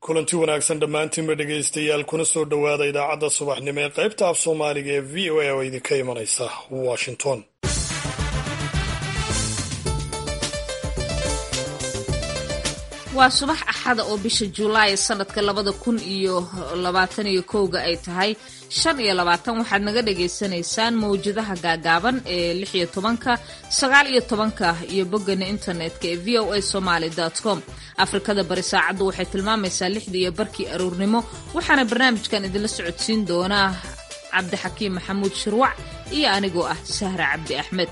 kulanti wanaagsan dhammaantiinba dhegaystayaal kuna soo dhowaada idaacadda subaxnimo ee qaybta af soomaaliga ee v o a oo idinka imanaysa washington waa subax axada oo bisha julaay sanadka labada kun iyo labaatan iyo kowga ay tahay shan iyo labaatan waxaad naga dhagaysanaysaan mawjadaha gaagaaban ee lix iyo tobanka sagaal iyo tobanka iyo boggana internetka ee v o a somaly com afrikada bari saacaddu waxay tilmaamaysaa lixda iyo barkii aroornimo waxaana barnaamijkan idinla socodsiin doonaa cabdixakiim maxamuud shirwac iyo anigoo ah sahra cabdi axmed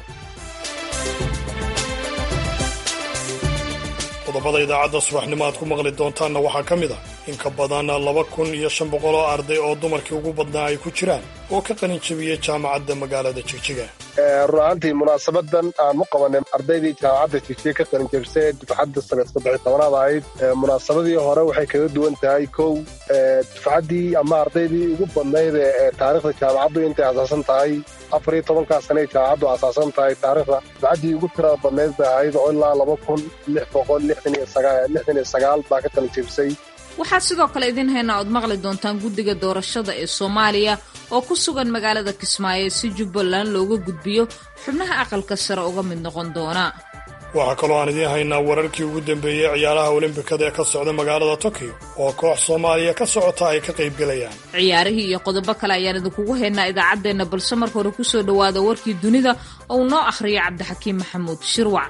qodobada idaacadda subaxnimo aad ku maqli doontaanna waxaa ka mid ah in ka badan laba kun iyo shan boqol oo arday oo dumarkii ugu badnaa ay ku jiraan oo ka qalin jebiyey jaamacadda magaalada jigjiga run ahaantii munaasabadan aan u qabanay ardaydii jaamacadda jigjiga ka qalin jebisay ee dufcadda sanad saddex tobanaad ahayd munaasabadii hore waxay kaga duwan tahay kow dufcaddii ama ardaydii ugu badnayd ee taariikhda jaamacaddu intay asaasan tahay afar iyo tobankaa sane ay jaamacaddu asaasan tahay taariikhda dufcaddii ugu tirada badnayd bay ahayd oo ilaa laba kun lix boqol lixdan iyo sagaal baa ka qalin jebisay waxaa sidoo kale idiin haynaa ood maqli doontaan guddiga doorashada ee soomaaliya oo ku sugan magaalada kismaayo si jubbaland looga gudbiyo xubnaha aqalka sare uga mid noqon doona waxaa kaloo aan idiin haynaa wararkii ugu dambeeyey ciyaaraha olimbikada ee ka socda magaalada tokyo oo koox soomaaliya ka socota ay ka qaybgelayaan ciyaarihii iyo qodobo kale ayaan idinkugu haynaa idaacaddeenna balse marka hore kusoo dhowaada warkii dunida oo uu noo akhriyo cabdixakiim maxamuud shirwac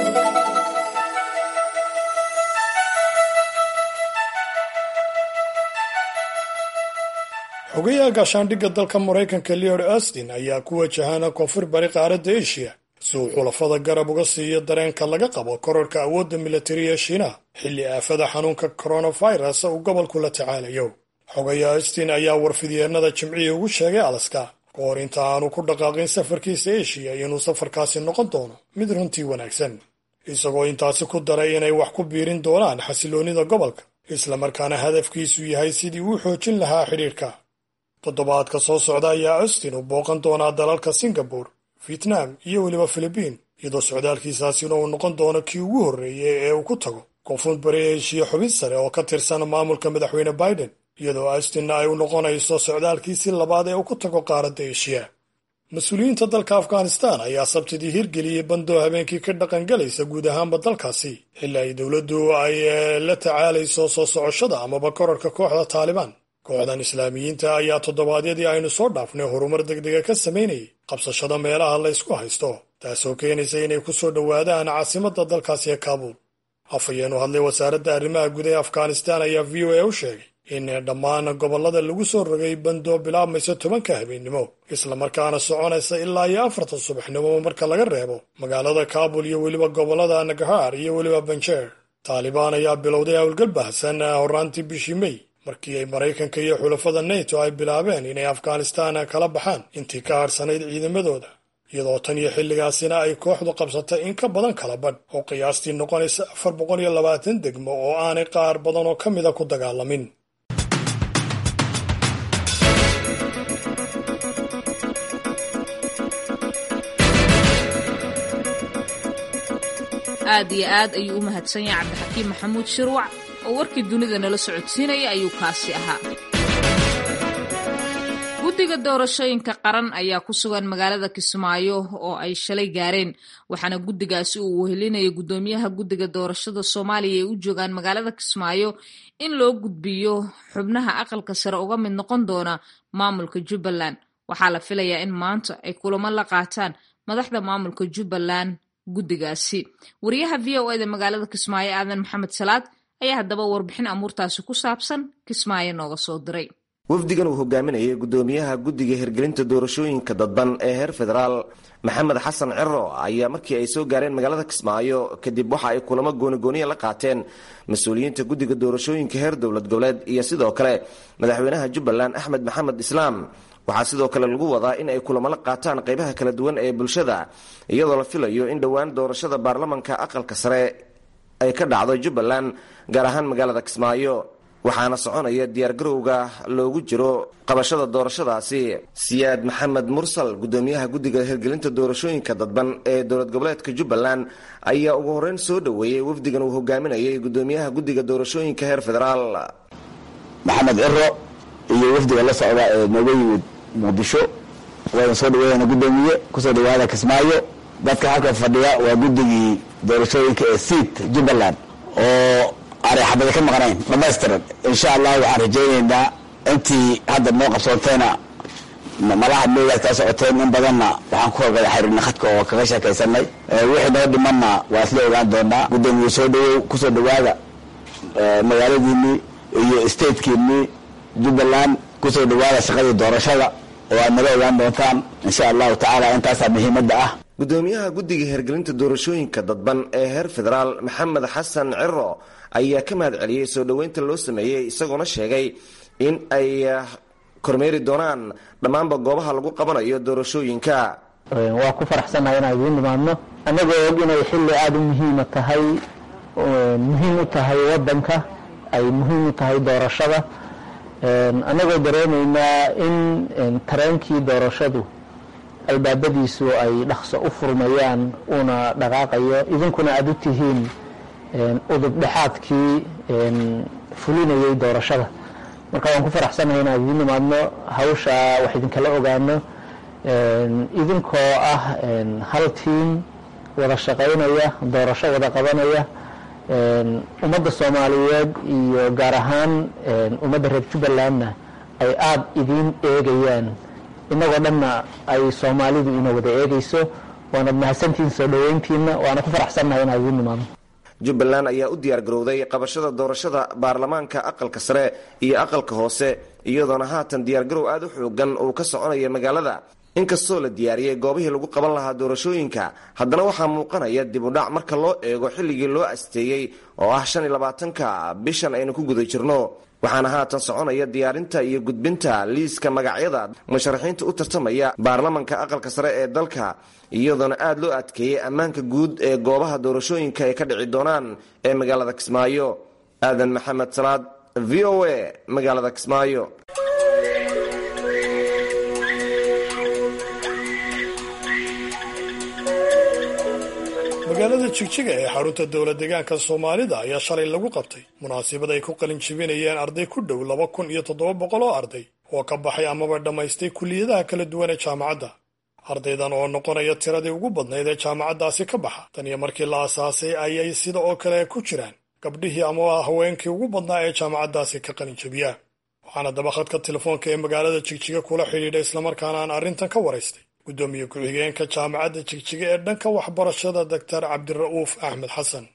xogayaha gaashaandhigga dalka maraykanka leod austin ayaa ku wajahana koonfur bari qaaradda eshiya si uu xulafada garab uga siiyo dareenka laga qabo korarka awoodda militari ee shiinaha xilli aafada xanuunka koronafirus uu gobolku la tacaalayo xogaya austin ayaa warfidyeennada jimcihii ugu sheegay alaska ka hor inta aanu ku dhaqaaqin safarkiisa eshiya inuu safarkaasi noqon doono mid runtii wanaagsan isagoo intaasi ku daray inay wax ku biirin doonaan xasiloonnida gobolka islamarkaana hadafkiisu yahay sidii uu xoojin lahaa xidhiirka toddobaadka soo socda ayaa austin uu booqan doonaa dalalka singabore vietnam iyo weliba filibiin iyadoo socdaalkiisaasina uu noqon doono kii ugu horreeyey ee uu ku tago koonfur bari eshiya xubin sare oo ka tirsan maamulka madaxweyne biden iyadoo austinna ay u noqonayso socdaalkiisii labaad ee uu ku tago qaaradda eshiya mas-uuliyiinta dalka afghanistan ayaa sabtidii hirgeliyey bandoo habeenkii ka dhaqangalaysa guud ahaanba dalkaasi xilli ay dowladdu ay la tacaalayso soo socoshada amaba korarka kooxda taalibaan kooxdan islaamiyiinta ayaa toddobaadyadii aynu soo dhaafnay horumar degdega ka samaynayay qabsashada meelaha la ysku haysto taasoo keenaysa inay ku soo dhowaadaan caasimadda dalkaasi ee kaabuul hafayeenu hadlay wasaaradda arrimaha guud ee afghanistan ayaa v o a u sheegay in dhammaan gobollada lagu soo rogay bandoo bilaabmaysa tobanka habeennimo islamarkaana soconaysa ilaa iyo afarta subaxnimo marka laga reebo magaalada kaabul iyo weliba gobollada nagahaar iyo weliba banjeer taalibaan ayaa bilowday howlgal baahsan horraantii bishii mey markii ay maraykanka iyo xulafada neto ay bilaabeen inay afghanistan kala baxaan intii ka hadhsanayd ciidamadooda iyadoo tan iyo xilligaasina ay kooxdu qabsatay in ka badan kala badh oo qiyaastii noqonaysa afar boqol iyo labaatan degmo oo aanay qaar badan oo ka mida ku dagaalamin aad iyo aad ayuu u mahadsan yahay cabdixakiim maxamuud shirwac oo warkii dunida nala socodsiinaya ayuu kaasi ahaa guddiga doorashooyinka qaran ayaa ku sugan magaalada kismaayo oo ay shalay gaareen waxaana guddigaasi uu wehelinaya guddoomiyaha guddiga doorashada soomaaliya ay u joogaan magaalada kismaayo in loo gudbiyo xubnaha aqalka sare uga mid noqon doona maamulka jubbaland waxaa la filayaa in maanta ay kulamo la qaataan madaxda maamulka jubbaland guddigaasi wariyaha v o eda magaalada kismaayo aadan maxamed salaad ayaa haddaba warbixin amuurtaasi ku saabsan kismaayo nooga soo diray wafdigan uu hogaaminayay guddoomiyaha guddiga hirgelinta doorashooyinka dadban ee heer federaal maxamed xasan ciro ayaa markii ay soo gaareen magaalada kismaayo kadib waxa ay kulamo goonigooniya la qaateen mas-uuliyiinta guddiga doorashooyinka heer dowlad goboleed iyo sidoo kale madaxweynaha jubbaland axmed maxamed islaam waxaa sidoo kale lagu wadaa in ay kulamo la qaataan qaybaha kala duwan ee bulshada iyadoo la filayo in dhowaan doorashada baarlamanka aqalka sare ay ka dhacdo jubbaland gaar ahaan magaalada kismaayo waxaana soconaya diyaargarowga loogu jiro qabashada doorashadaasi siyaad maxamed mursal gudoomiyaha guddiga hirgelinta doorashooyinka dadban ee dowlad goboleedka jubbaland ayaa ugu horreyn soo dhoweeyey wafdigan uu hogaaminayay gudoomiyaha guddiga doorashooyinka heer federaal maxamed ciro iyo wafdiga la socda ee nooga yimid muqdisho waana soo dhaweeyana gudoomiye kusoo dhawaada kismaayo dadka halka fadhiya waa guddigii doorashooyinka ee siit jubbaland oo aanay xabada ka maqnayn dhamaystiran insha allah waxaan rajaynaynaa intii hadda noo qabsoontayna malaha meegaad kaa socoteen in badanna waxaan ku horgada xiriirna khadka oo kaga sheekaysanay wixii noo dhimanna waa isla ogaan doonaa gudoomiye soo dhawow kusoo dhawaada magaaladiinii iyo statekiinii jubbaland kusoo dhawaada shaqadii doorashada oo aad nala ogaan doontaan insha allahu tacaala intaasaa muhiimadda ah gudoomiyaha guddiga hirgelinta doorashooyinka dadban ee heer federaal maxamed xasan ciro ayaa ka mahad celiyey soo dhoweynta loo sameeyey isagoona sheegay in ay kormeeri doonaan dhammaanba goobaha lagu qabanayo doorashooyinka waa ku faraxsannahay inaan idiin nimaadno annagoo og inay xilli aada u muhiima tahay muhiim u tahay waddanka ay muhiim u tahay doorashada annagoo dareenaynaa in tareenkii doorashadu albaabadiisu ay dhaqso u furmayaan uuna dhaqaaqayo idinkuna aada u tihiin udub dhexaadkii fulinayay doorashada marka waan ku faraxsanahay inaan idiin nimaadno hawsha wax idinkala ogaano idinkoo ah hal tiim wada shaqaynaya doorasho wada qabanaya ummadda soomaaliyeed iyo gaar ahaan ummadda reer jubbalandna ay aada idiin eegayaan inagoo dhanna ay soomaalidu ina wada eegayso waanad mahadsantihiin soo dhoweyntiina waana ku faraxsannahay inaan idiin nimaadno jubbaland ayaa u diyaar garowday qabashada doorashada baarlamaanka aqalka sare iyo aqalka hoose iyadoona haatan diyaargarow aada u xoogan uu ka soconaya magaalada inkastoo la diyaariyey goobihii lagu qaban lahaa doorashooyinka haddana waxaa muuqanaya dib u dhac marka loo eego xilligii loo asteeyey oo ah shan iyo labaatanka bishan aynu ku guda jirno waxaana haatan soconaya diyaarinta iyo gudbinta liiska magacyada musharaxiinta u tartamaya baarlamanka aqalka sare ee dalka iyadoona aada loo adkeeyey ammaanka guud ee goobaha doorashooyinka ay ka dhici doonaan ee magaalada kismaayo aadan maxamed salaad v o a magaalada kismaayo magaalada jigjiga ee xarunta dowlad deegaanka soomaalida ayaa shalay lagu qabtay munaasabad ay ku qalin jibinayeen arday ku dhow laba kun iyo toddoba boqol oo arday oo ka baxay amaba dhammaystay kuliyadaha kala duwan ee jaamacadda ardaydan oo noqonaya tiradii ugu badnayd ee jaamacaddaasi ka baxa tan iyo markii la asaasay ayay sida oo kale ku jiraan gabdhihii amaba haweenkii ugu badnaa ee jaamacaddaasi ka qalin jibiya waxaana dabaqadka telefoonka ee magaalada jigjiga kula xidhiidha islamarkaana aan arrintan ka waraystay gudoomiye ku-xigeenka jaamacadda jigjiga ee dhanka waxbarashada doctor cabdira'uuf axmed xasan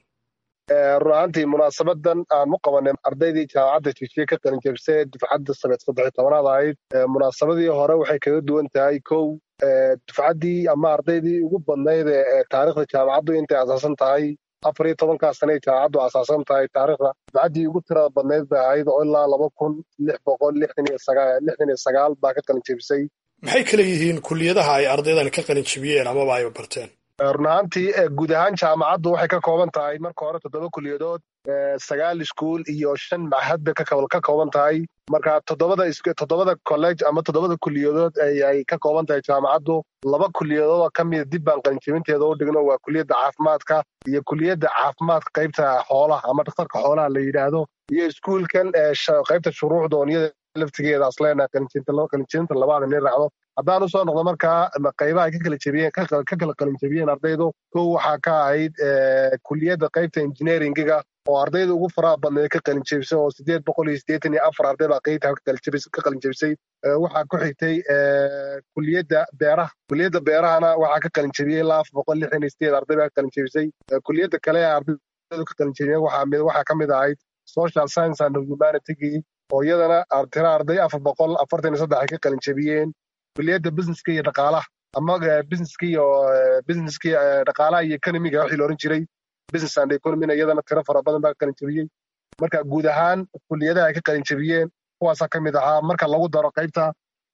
run ahaantii munaasabadan aan u qabanay ardaydii jaamacadda jigjiga ka qalin jebisay dufcadda saneed saddex tobanaad ahayd munaasabadii hore waxay kaga duwan tahay kow dufcaddii ama ardaydii ugu badnayd ee taariikhda jaamacaddu intay asaasan tahay afar iyo tobankaa sane ay jaamacaddu asaasan tahay taariikhda dufcaddii ugu tirada badnayd bay ahayd oo ilaa laba kun lix boqol lixdan iyo sagaal lixdan iyo sagaal baa ka qalin jebisay maxay kala yihiin kuliyadaha ay ardaydan ka qalin jibiyeen amaba ay barteen run ahaantii guud ahaan jaamacaddu waxay ka kooban tahay marka hore toddoba kuliyadood sagaal iskuul iyo shan machad bay ka kooban tahay marka toddobada toddobada college ama toddobada kuliyadood ay ka kooban tahay jaamacaddu laba kuliyadood oo ka mida dib baan qalinjibinteeda u dhigno waa kuliyadda caafimaadka iyo kuliyadda caafimaadka qaybta xoolaha ama dhakhtarka xoolaha la yidhaahdo iyo iskuulkan qaybta shuruucda oonyada laftigeeda asleena qalinjibinta labaad inay raacdo haddaan usoo noqdo markaa qaybaha ay ka kala jebiyeen ka kala qalinjebiyeen ardaydu kow waxaa ka ahayd kuliyadda qaybta engineeringiga oo ardayda ugu faraha badneed ka qalinjebisay oo sideed boqol iyo siddeetan iyo afar arday baa qaybta ka qalinjebisay waxaa ku xigtay kuliyadda beeraha kuliyadda beerahana waxaa ka qalinjebiyey ilaa afar boqol lixdan iyo sideed arday baa ka qalinjebisay kuliyadda kale ee ardaydu ka qalinjebiyeen waxaa ka mid ahayd social science and humanitygii oo iyadana tira arday afar boqol afartan iyo saddex ay ka qalin jebiyeen kuliyadda businesska iyo dhaqaalaha ama businesska iyo businesska dhaqaalaha iyo economiga wixii la oran jiray business and economyna iyadana tiro fara badan baa ka qalin jebiyey marka guud ahaan kuliyadaha ay ka qalin jebiyeen kuwaasaa ka mid ahaa marka lagu daro qaybta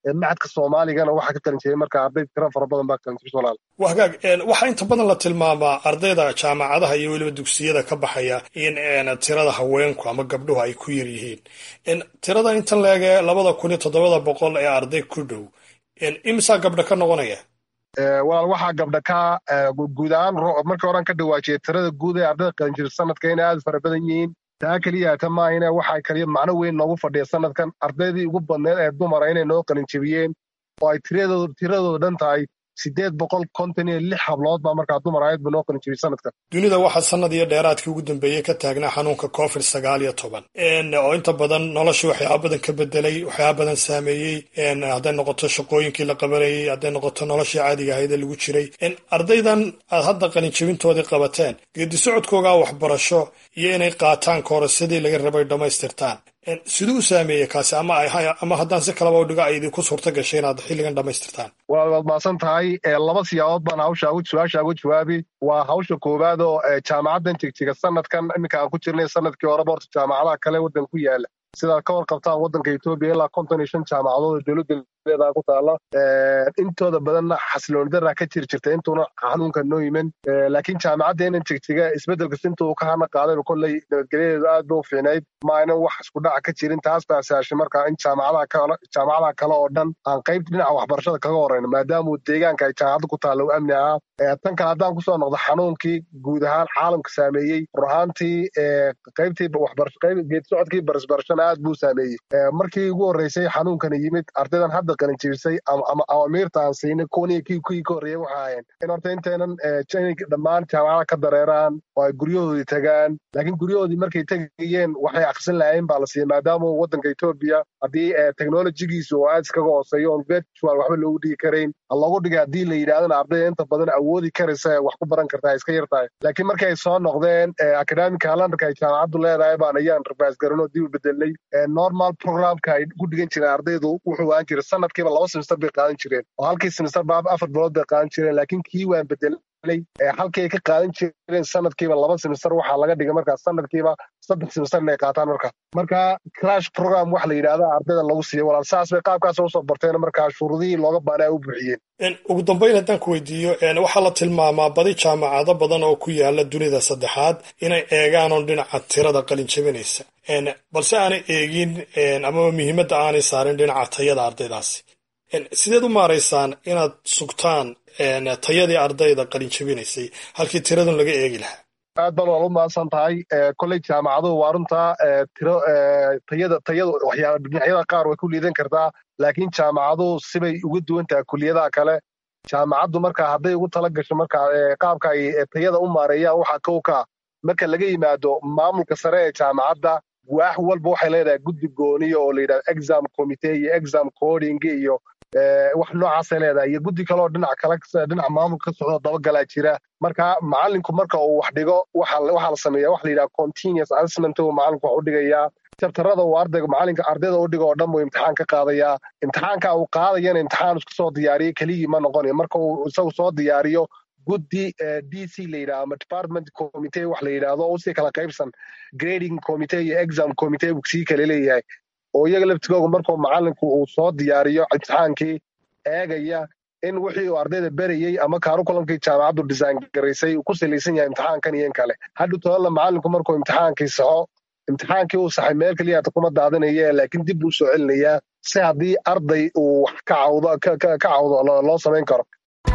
macadka soomaaligana waxaa ka qalin jiray marka arday tiro fara badan baa qalin jirta walaal waa hagaag waxaa inta badan la tilmaamaa ardayda jaamacadaha iyo weliba dugsiyada ka baxaya in tirada haweenku ama gabdhuhu ay ku yar yihiin tirada intan leege labada kun iyo toddobada boqol ee arday ku dhow imisaa gabdha ka noqonaya walaal waxaa gabdha ka guud ahaan markii horan ka dhawaajiyay tirada guud ee ardayda qalin jirta sanadka inay aad fara badan yihiin taa keliya ta maahine waxaa kaliya macno weyn noogu fadhiya sanadkan ardaydii ugu badneed ee dumara inay noo qalin jebiyeen oo ay tiradooda dhan tahay sideed boqol konton iyo lix hablood baa markaa dumar ahayd ba noo qalin jebiyey sanadkan dunida waxaa sanad iyo dheeraadkii ugu dambeeyey ka taagnaa xanuunka covid sagaal iyo toban oo inta badan nolosha waxyaaba badan ka bedelay waxyaaba badan saameeyey hadday noqoto shaqooyinkii la qabanayey hadday noqoto noloshii caadiga ahayd ee lagu jiray ardaydan aad hadda qalin jebintoodii qabateen geedi socodkoogaa waxbarasho iyo inay qaataan koorassadii laga rabay dhammaystirtaan siduu u saameeyey kaasi ama ama haddaan si kalaba u dhigo ay idinku suurta gashay inaad xilligan dhammaystirtaan waad waad maasan tahay laba siyaabood baan hawsha su-aasha uga jawaabi waa hawsha koowaad oo jaamacaddan jigjiga sanadkan iminka aan ku jirnay sanadkii horeba horta jaamacadaha kale waddan ku yaala sidaad ka warqabtaan waddanka etoobiya ilaa konton iyo shan jaamacadood oo dowladda leedaha ku taala intooda badanna xasilooni daraa ka jiri jirta intuuna xanuunka noo yimin laakiin jaamacadda inan jigjiga isbeddelkas intuu ka hana qaadayba kolley nabadgelyadeedu aad ba u fiicnayd ma aynan wax isku dhaca ka jirin taas baa saashay marka in jaamacadaha kale jaamacadaha kale oo dhan aan qaybta dhinaca waxbarashada kaga horreyno maadaama deegaanka ay jaamacadda ku taalla u amni ahaa tan kale haddaan kusoo noqdo xanuunkii guud ahaan caalamka saameeyey rur ahaantii qaybtii geedi socodkii barisbarashana aad buu saameeyey markii ugu horreysay xanuunkana yimid ardaydan hadda qalin jebisay ama awamiirta aan siinay kuwaniyo kii kuwii ka horreeyay waxa ahayn in horta intaynan inay dhammaan jaamacada ka dareeraan oo ay guryahoodii tagaan laakiin guryahoodii markay tegayeen waxay akrisan lahayn baa la siiyey maadaama waddanka etoobiya haddii technologigiisu oo aad iskaga hooseeyo oon virtual waxba loogu dhigi karayn loogu dhigay haddii la yidhahdana ardayda inta badan awoodi karaysa wax ku baran kartaa iska yar tahay laakiin markay soo noqdeen academic calendarka ay jaamacaddu leedahay baan ayaan rabaas garanoo dib u bedelay normal programka ay ku dhigan jireen ardaydu wuxuu aan jiray sanadkiiba laba semester bay qaadan jireen oo halkii semester ba afar bilood bay qaadan jireen laakiin kii waan bedelay halkii ay ka qaadan jireen sanadkiiba laba semester waxaa laga dhigay markaa sanadkiiba saddex semester inay qaataan marka marka crash program wax la yidhahda ardayda lagu siiyo walaal saas bay qaabkaas usoo barteen markaa shuruudihii looga baanaa u buuxiyeen ugu dambayn haddaan ku weydiiyo waxaa la tilmaamaa badi jaamacado badan oo ku yaala dunida saddexaad inay eegaan oon dhinaca tirada qalin jebinaysa balse aanay eegin amaba muhiimadda aanay saarin dhinaca tayada ardaydaasi sideed u maaraysaan inaad sugtaan tayadii ardayda qalin jebinaysay halkii tiradun laga eegi lahaa aad baan waal u mahadsan tahay kolley jaamacaduhu waa runtaa tiro tayada tayada waxyaala dhinacyada qaar way ku liidan kartaa laakiin jaamacaduhu sibay uga duwan tahay kuliyadaha kale jaamacaddu marka hadday ugu tala gasho marka qaabka ay tayada u maareeyaan waxaa kow ka marka laga yimaado maamulka sare ee jaamacadda waax walba waxay leedahay guddi gooniya oo la yidhahdo exam committee iyo exam coding iyo wax noocaasay leedahay iyo guddi kaleoo dhinac kale dhinaca maamulka ka socdo dabagalaa jira marka macallinku marka uu wax dhigo waxaa la sameeya waxa la yidhaha continuous assessment uu macallinku wax u dhigayaa jabtarada uu ardayga macallinka ardayda u dhigo oo dhan buu imtixaan ka qaadayaa imtixaanka uu qaadayana imtixaan isku soo diyaariyo keligii ma noqonayo marka uu isagu soo diyaariyo guddi d c la yidhaha ama department committee wax la yidhaahdo oo usii kala qaybsan grading committee iyo exam committee buu sii kala leeyahay oo iyaga laftigooga markuu macallinku uu soo diyaariyo imtixaankii eegaya in wixii uu ardayda berayey ama kaarukulamkii jaamacaddu design garaysay uu ku salaysan yahay imtixaankan iyo in kale hadhu tolalla macallinku markuu imtixaankii saxo imtixaankii uu saxay meel keliya kuma daadinaya laakiin dib buu soo celinayaa si haddii arday uu wax ka cawdo ka cawdo loo samayn karo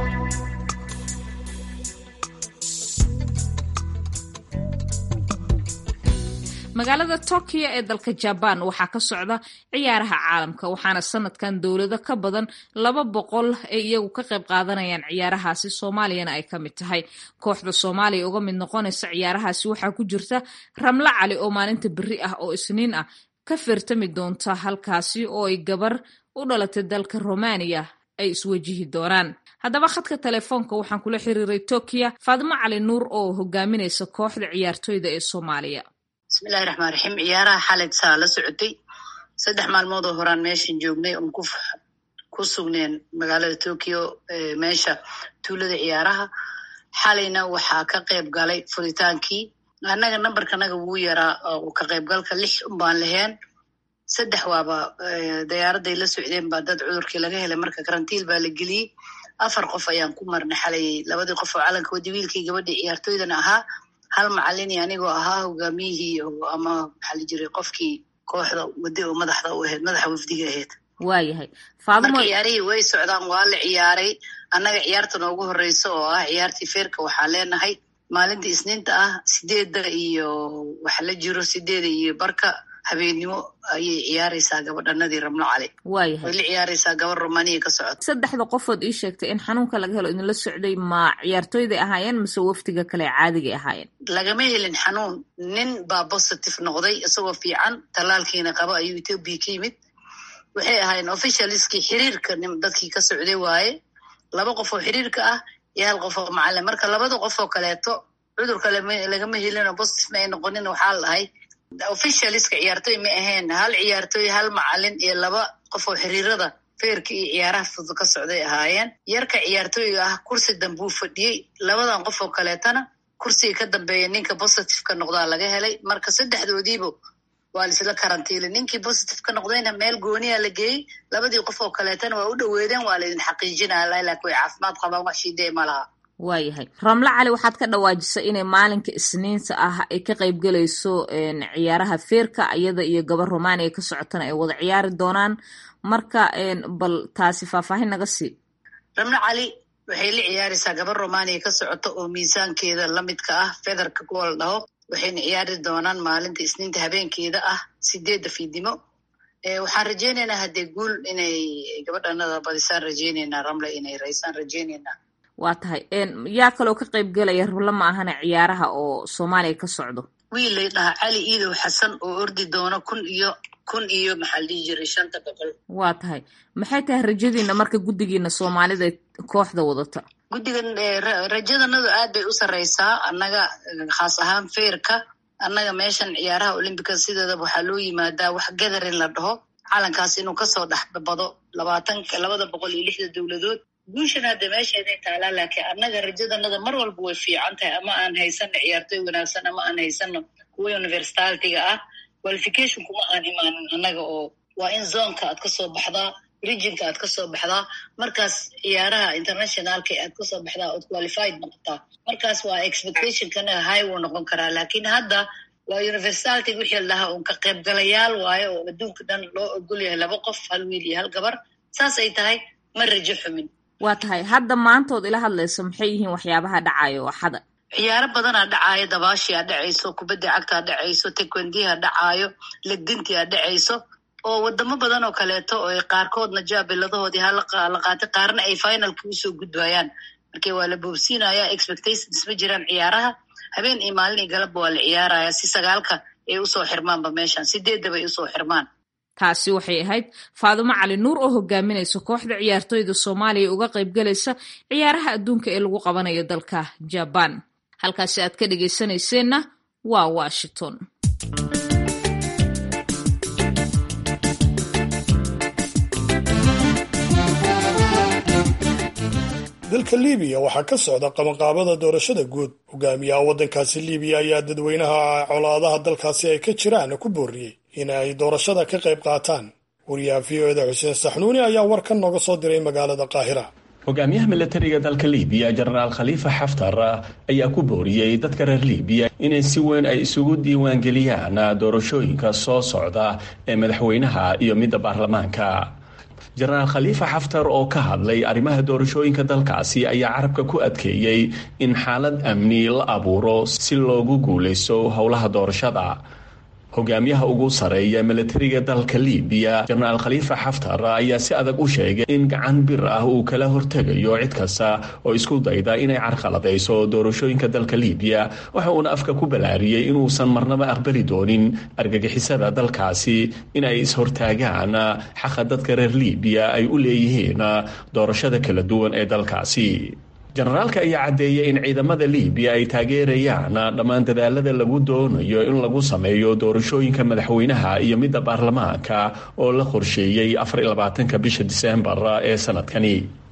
magaalada tokyo ee dalka jabaan waxaa ka socda ciyaaraha caalamka waxaana sanadkan dowlado ka badan laba boqol ay iyagu ka qayb qaadanayaan ciyaarahaasi soomaaliyana ay ka mid tahay kooxda soomaaliya uga mid noqonaysa ciyaarahaasi waxaa ku jirta ramlo cali oo maalinta beri ah oo isniin ah ka feertami doonta halkaasi oo ay gabar u dhalatay dalka romaniya ay iswajihi doonaan haddaba khadka telefoonka waxaan kula xiriiray tokyo faadimo cali nuur oo hogaaminaysa kooxda ciyaartoyda ee soomaaliya bismillahi raxmaan raxiim ciyaaraha xalayt saa la socotay saddex maalmood oo horaan meeshan joognay oon ku ku sugneen magaalada tokyo meesha tuulada ciyaaraha xalayna waxaa ka qayb galay furitaankii annaga nambarkanaga wuu yaraa oo ka qaybgalka lix unbaan laheen saddex waaba dayaaradday la socdeen baa dad cudurkii laga helay marka karantiil baa la geliyey afar qof ayaan ku marna xalay labadii qof oo calanka wadi wiilkii gabadhii ciyaartooydana ahaa hal macalini anigoo ahaa hogaamiyihii ama maxaa la jiray qofkii kooxda wadi oo madaxda u ahayd madaxa wafdiga ahayd waayahay marka ciyaarihii way socdaan waa la ciyaaray annaga ciyaarta noogu horeysa oo ah ciyaartii feerka waxaa leenahay maalinta isniinta ah sideedda iyo waxa la jiro sideeda iyo barka habeennimo ayay ciyaaraysaa gabadhanadii ramlo cali waayahay way la ciyaaraysaa gabar romaniya ka socota saddexda qofood ii sheegtay in xanuunka laga helo idinla socday ma ciyaartooyday ahaayeen mise wafdiga kale caadigay ahaayeen lagama helin xanuun nin baa positive noqday isagoo fiican tallaalkiina qaba ayuu ethoobia ka yimid waxay ahaayeen officialiskii xiriirka dadkii ka socday waaye laba qof oo xiriirka ah iyo hal qof oo macalin marka labada qof oo kaleeto cudurka lagama helino positive ma ay noqonin waxaa la dhahay officialiska ciyaartooy ma ahayn hal ciyaartooy hal macalin iyo laba qof oo xiriirada feerka iyo ciyaaraha fudud ka socday ahaayeen yarka ciyaartooyga ah kursi dambuu fadhiyey labadan qof oo kaleetana kursiga ka dambeeya ninka positive ka noqdaa laga helay marka saddexdoodiiba waa laisla karantiilay ninkii positive ka noqdayna meel gooniya la geeyey labadii qof oo kaleetana waa u dhoweedeen waa laydin xaqiijinaya laakiin way caafimaad qabaan wax shiidee ma laha waayahay ramlo cali waxaad ka dhawaajisay inay maalinka isniinta ah ay ka qaybgelayso ciyaaraha feerka iyada iyo gabar romaniya ka socotana ay wada ciyaari doonaan marka bal taasi faahfaahin naga sii ramlo cali waxay la ciyaaraysaa gabar romaniya ka socota oo miisaankeeda lamidka ah federka kuwa la dhaho waxayna ciyaari doonaan maalinta isniinta habeenkeeda ah sideedda fiidnimo waxaan rajeyneynaa haddee guul inay gabadhanada badisaan rajeyneynaa ramle inay raysaan rajeyneynaa waa tahay yaa kaloo ka qayb gelaya rabla ma ahana ciyaaraha oo soomaaliya ka socdo wiil lay dhahaa cali iidow xasan oo ordi doono kun iyo kun iyo maxaa la dhihi jiray shanta boqol waa tahay maxay tahay rajadiina marka guddigiina soomaalida kooxda wadata guddigan rajadanadu aad bay u sarreysaa annaga khaas ahaan feerka annaga meeshan ciyaaraha olymbica sideedaba waxaa loo yimaadaa wax gadarin la dhaho calankaas inuu kasoo dhexbado labaatanka labada boqol iyo lixda dowladood guushan hadda meesheeday taalaa laakiin annaga rajadanada mar walba way fiican tahay ama aan haysano ciyaartooy wanaagsan ama aan haysano kuwa universitalitiga ah qualification kuma aan imaanin annaga oo waa in zonka aad kasoo baxdaa regionka aad kasoo baxdaa markaas ciyaaraha internationalka aad kasoo baxdaa ood qualified noqotaa markaas waa expectationkana high wuu noqon karaa laakiin hadda waa universitality wixii la dhahaa un ka qaybgalayaal waayo oo adduunka dhan loo ogol yahay laba qof hal wiil iyo hal gabar saas ay tahay ma rajo xumin waa tahay hadda maantood ila hadlayso maxay yihiin waxyaabaha dhacayo axada ciyaaro badanaa dhacaayo dabaashiaa dhacayso kubadda cagtaa dhacayso tekwendiha dhacaayo legdintia dhacayso oo wadamo badan oo kaleeto oo qaarkoodna jaabiladahoodii hala qaatay qaarna ay finalka usoo gudbayaan marka waa la boobsiinaya expectations ma jiraan ciyaaraha habeen iyo maalin iyo galabba waa la ciyaaraya si sagaalka ay usoo xirmaanba meeshan sideeddaba ay usoo xirmaan taasi waxay ahayd faadumo cali nuur oo hogaaminaysa kooxda ciyaartooyda soomaaliya uga qaybgalaysa ciyaaraha adduunka ee lagu qabanayo dalka jabaan halkaasi aad ka dhegaysanayseena waa washington dalka libiya waxaa ka socda qabanqaabada doorashada guud hogaamiyaha waddankaasi libiya ayaa dadweynaha colaadaha dalkaasi ay ka jiraan ku booriyey in ay doorashada ka qayb qaataan wariyaha v o eda xuseen saxnuuni ayaa warkan nooga soo diray magaalada qaahira hogaamiyaha milatariga dalka libiya jenaraal khaliifa xaftar ayaa ku booriyey dadka reer libiya inay si weyn ay isugu diiwaangeliyaan doorashooyinka soo socda ee madaxweynaha iyo midda baarlamaanka jenaraal khaliifa xaftar oo ka hadlay arrimaha doorashooyinka dalkaasi ayaa carabka ku adkeeyey in xaalad amni la abuuro si loogu guulaysto howlaha doorashada hogaamiyaha ugu sareeya milatariga dalka libiya jenaraal khaliifa xaftar ayaa si adag u sheegay in gacan bir ah uu kala hortegayo cid kasta oo isku dayda inay carqaladayso doorashooyinka dalka libiya waxa uuna afka ku balaariyey inuusan marnaba aqbali doonin argagixisada dalkaasi in ay is-hortaagaan xaqa dadka reer libiya ay u leeyihiin doorashada kala duwan ee dalkaasi jenaraalka ayaa caddeeyay in ciidamada libiya ay taageerayaan dhammaan dadaalada lagu doonayo in lagu sameeyo doorashooyinka madaxweynaha iyo midda baarlamaanka oo la qorsheeyey afarlabaatanka bisha diseembar ee sanadkani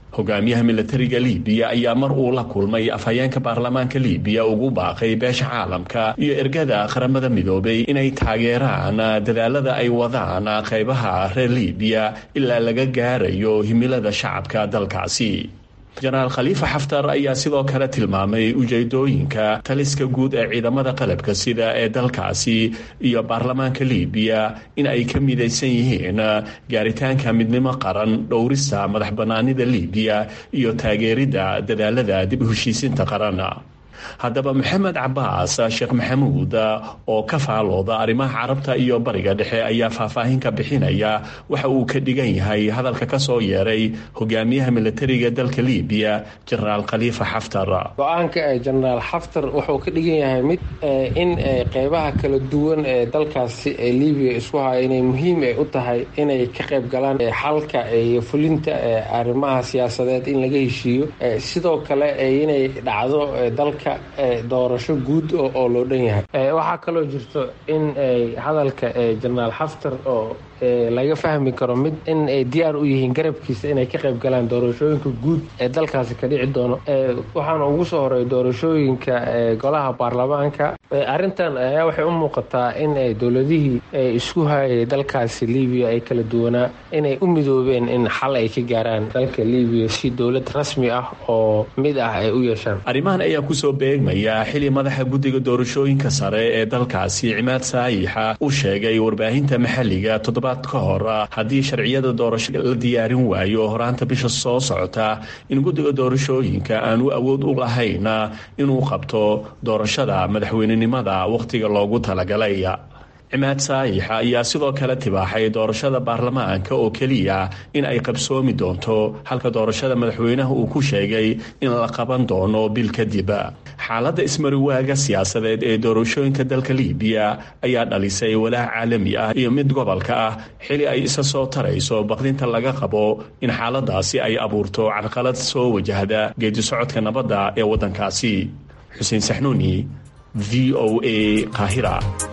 hogaamiyaha milatariga libiya ayaa mar uu la kulmay afhayeenka baarlamaanka libiya ugu baaqay beesha caalamka iyo ergada qaramada midoobay inay taageeraan dadaalada ay wadaan qaybaha reer libiya ilaa laga gaarayo himilada shacabka dalkaasi jenaraal khaliifa xaftar ayaa sidoo kale tilmaamay ujeedooyinka taliska guud ee ciidamada qalabka sida ee dalkaasi iyo baarlamaanka libiya in ay ka midaysan yihiin gaaritaanka midnimo qaran dhowrista madax bannaanida libiya iyo taageeridda dadaalada dib u heshiisinta qaran haddaba maxamed cabaas sheekh maxamuud oo ka faalooda arrimaha carabta iyo bariga dhexe ayaa faahfaahin ka bixinaya waxa uu ka dhigan yahay hadalka ka soo yeeray hogaamiyaha milatariga dalka libiya jenaraal khaliifa xaftar go-aanka ee jenaraal xaftar wuxuu ka dhigan yahay mid in qeybaha kala duwan ee dalkaasi ee libiya isku haya inay muhiim ay u tahay inay ka qayb galaan xalka iyo fulinta arrimaha siyaasadeed in laga heshiiyo sidoo kale inay dhacdo dalka doorasho guud oo loo dhan yahay waxaa kaloo jirto in hadalka jenaraal xaftar oo laga fahmi karo mid in ay diyaar u yihiin garabkiisa inay ka qayb galaan doorashooyinka guud ee dalkaasi ka dhici doono waxaana ugu soo horay doorashooyinka golaha baarlamaanka arrintan ayaa waxay u muuqataa in dowladihii isku hayay dalkaasi libiya ay kala duwanaa inay u midoobeen in xal ay ka gaaraan dalka libiya si dowlad rasmi ah oo mid ah ay u yeeshaan arrimahan ayaa kusoo beegmaya xili madaxa guddiga doorashooyinka sare ee dalkaasi cimaad saayixa u sheegay warbaahinta maxalliga toddobaad ka hor haddii sharciyada doorasho la diyaarin waayo horaanta bisha soo socota in guddiga doorashooyinka aan u awood u lahayn inuu qabto doorashada madaxweynenimada wakhtiga loogu talagalay cimaad saayixa ayaa sidoo kale tibaaxay doorashada baarlamaanka oo keliya in ay qabsoomi doonto halka doorashada madaxweynaha uu ku sheegay in la qaban doono bil kadib xaaladda ismariwaaga siyaasadeed ee doorashooyinka dalka libiya ayaa dhalisay walaac caalami ah iyo mid gobolka ah xili ay isa soo tarayso baqdinta laga qabo in xaaladaasi ay abuurto carqalad soo wajahda geedisocodka nabadda ee waddankaasi xuseen saxnuuni v o a qaahira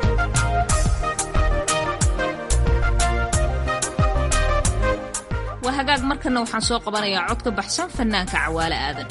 hagaag markana waxaan soo qabanayaa cod ka baxsan fanaanka cawaale aadan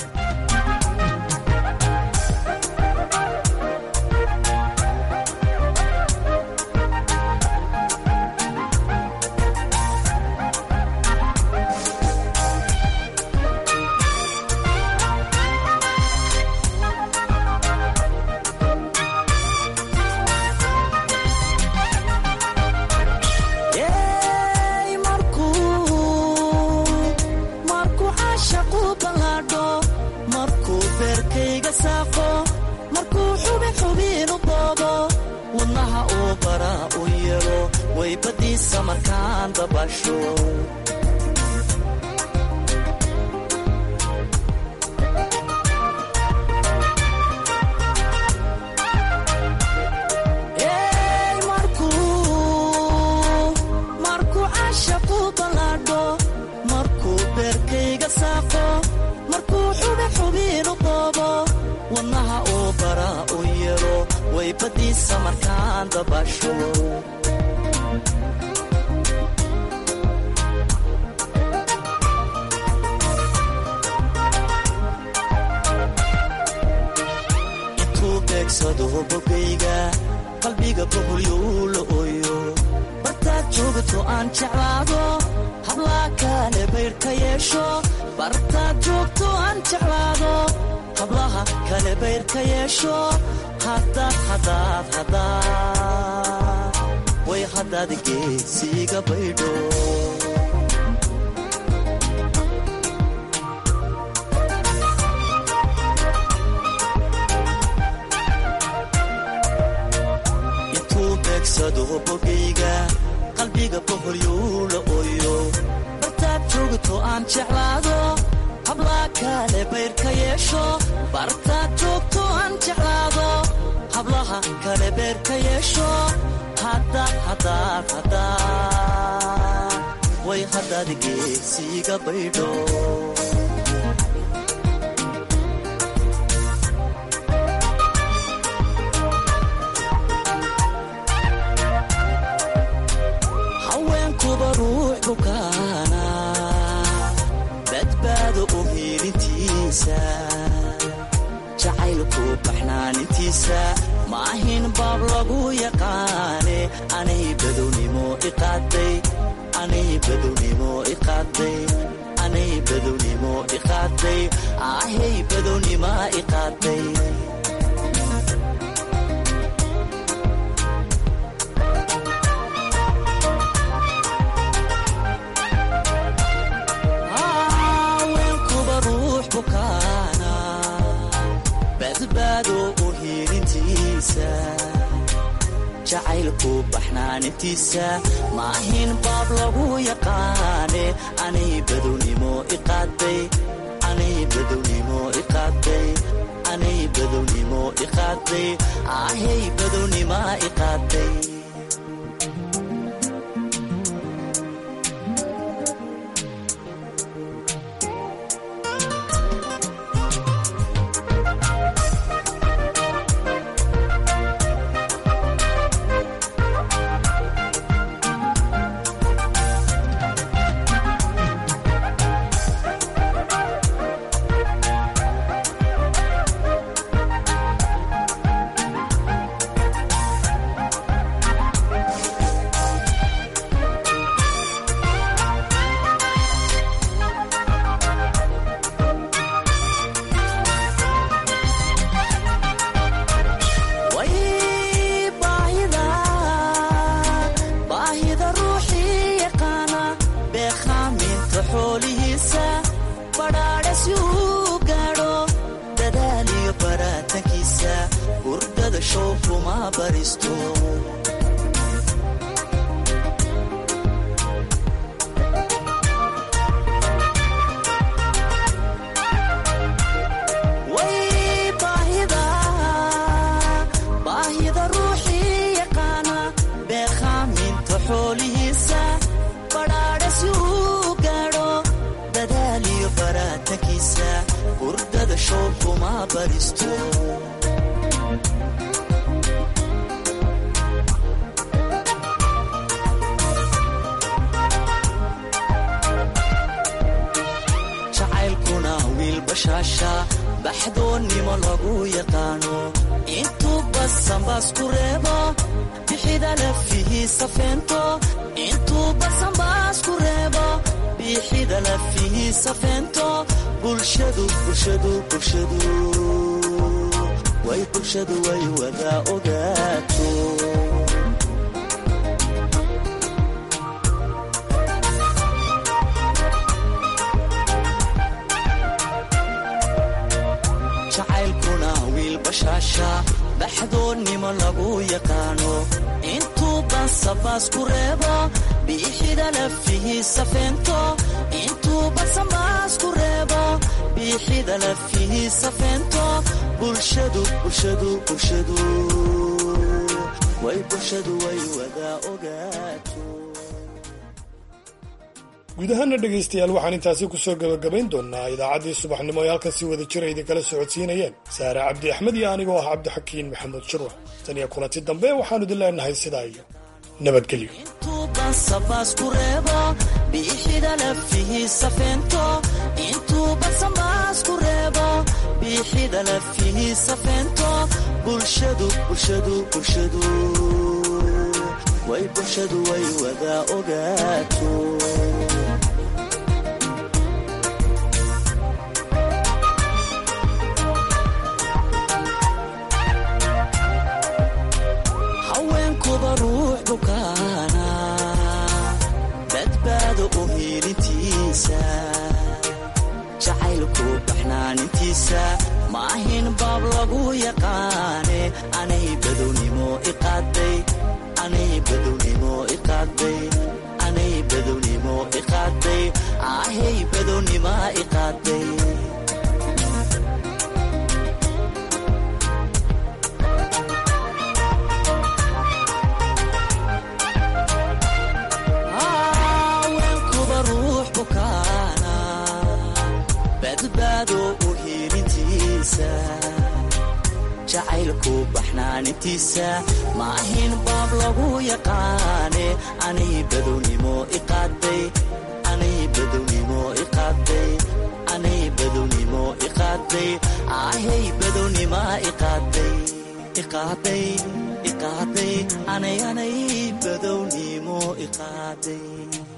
haweenkuba ruux bukaana badbaado jacaylku baxnaanintiisa maahin baab lagu yaqaane anay badownimo iqaaday anay badownimo iqaaday anay badownimo iqaaday ahay badownima iqaaday haweenkuba ruux bukaana badbaado u hiilintiisa jacaylku baxnaanintiisa maahin baab lagu yaqaane anay badownimo iqaaday anay badownimo iqaaday anay badownimo iqaaday ahay badownima iqaaday way baahida baahida ruuxii yaqaana beekhaaminta xoolihiisa badhaadha si uu gaadho dadaaliyo baraatankiisa hurdada show kuma baristo way baahida baahida ruuxii yaqaana beekhaaminta xoolihiisa badhaadha si uu gaadho dadaaliyo baraatankiisa hurdada show kuma baristo jacaylkuna wiil bashaasha baxdoonnimo lagu yaqaano intuu basanbaas ku reebo bixida lafihiisa feento intuu basanbaas ku reebo bixida lafihiisa feento bulshadu bulshadu bulshadu way bulshadu way wada ogaato jacaylkuna wiil bashaasha baxdoonnimo lagu yaqaano intuu basabaas ku reebo biixida lafihiisa feento intuu basanbaas ku reebo biixida lafihiisa feento bulshadu bulshadu bulshadu way bulshadu way wada ogaato guud ahaana dhegaystayaal waxaan intaasi kusoo gabagabayn doonaa idaacaddii subaxnimo ay halkan si wada jira idinkala socodsiinayeen saare cabdi axmed iyo anigoo ah cabdixakiin maxamuud shirwa tan iyo kulanti dambe waxaanu idin leenahay sidaa iyo nabadgelyo intuu basabaas ku reebo biixida lafihiisa feento intuu basanbaas ku reebo biixida lafihiisa feento bulshadu bulshadu bulshadu way bulshadu way wada ogaato haweenkuba ruux bukaana badbaado u hiilintiisa jacaylku baxnaanintiisa maahin baab lagu yaqaane anay badownimo iqaaday anay badownimo iqaaday anay badownimo iqaaday ahay badownima iqaaday haweenkuba ruux bukaana badbaado u hiilintiisa jacaylku baxnaanintiisa maahin baab lagu yaqaane anay badownimo iqaaday anay badownimo iqaaday anay badownimo iqaaday ahey badownima iqaaday iqaaday iqaaday anay anay badownimo iqaaday